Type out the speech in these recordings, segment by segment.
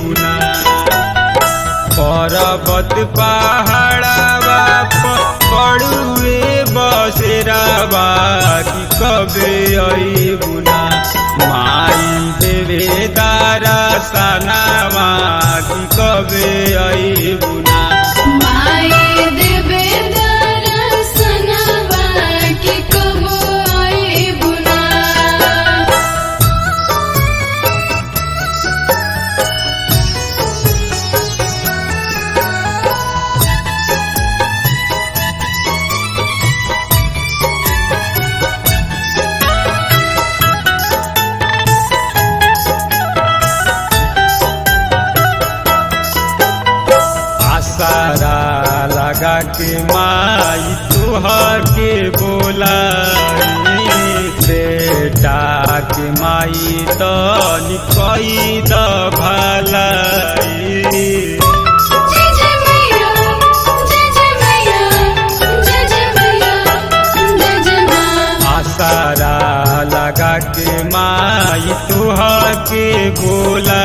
बुना पर्वत पहाड़ावा पड़ुए बसेरावा कि कबे आई बुना माई देवे दारा सनावा कि कबे आई बुना माई देवे दर्शनवा कि कब आई बुना आसारा लगा के माई तुहर के बोला बेटा के माई तो निकई द भलाई जय जय मैया जय जय मैया जय जय मैया जय जय माँ आसारा लगा के माई तुहर के बोला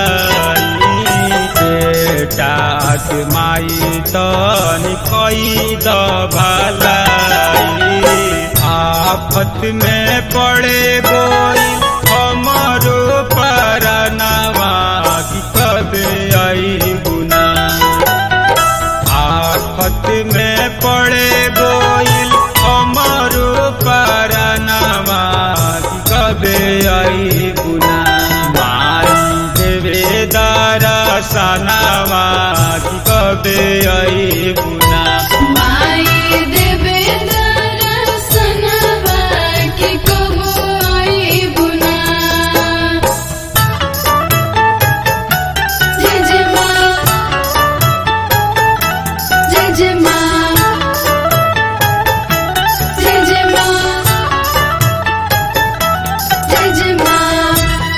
बेटा के माई तो निकई द भलाई आफत में पड़े गोई हमरो परनवा कि कबे आई गुना आफत में पड़े गोइल हमरो परनवा कि कबे आई गुना माई देवे दारा सनावा कि कबे आई गुना माई देवे दर्शनवा कि कब आई बुना जय जय माँ जय जय माँ जय जय माँ जय जय माँ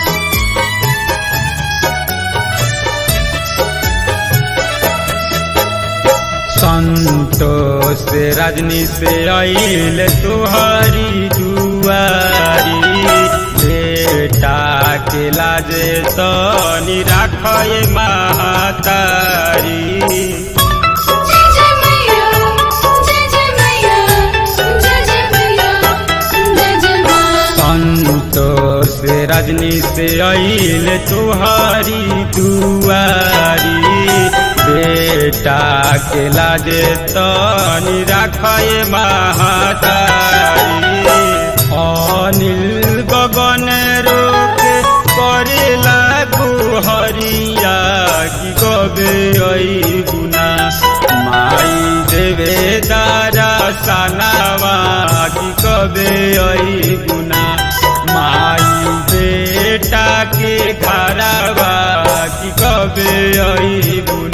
संतोष रजनी से आइल तुहारी दुआरी बेटा के लाजे तो निराखय महातारी जय जय मैया जय जय मैया जय जय मैया जय जय माँ संतोष रजनी से आइल तुहारी दुआरी बेटा के लाजे तो निराखय महातारी अनिल गगन रोक करेला हरिया कि गबे आई गुना माई देवे दारा सनावा कि कबे आई गुना माई बेटा के घरवा कि कबे आई गुना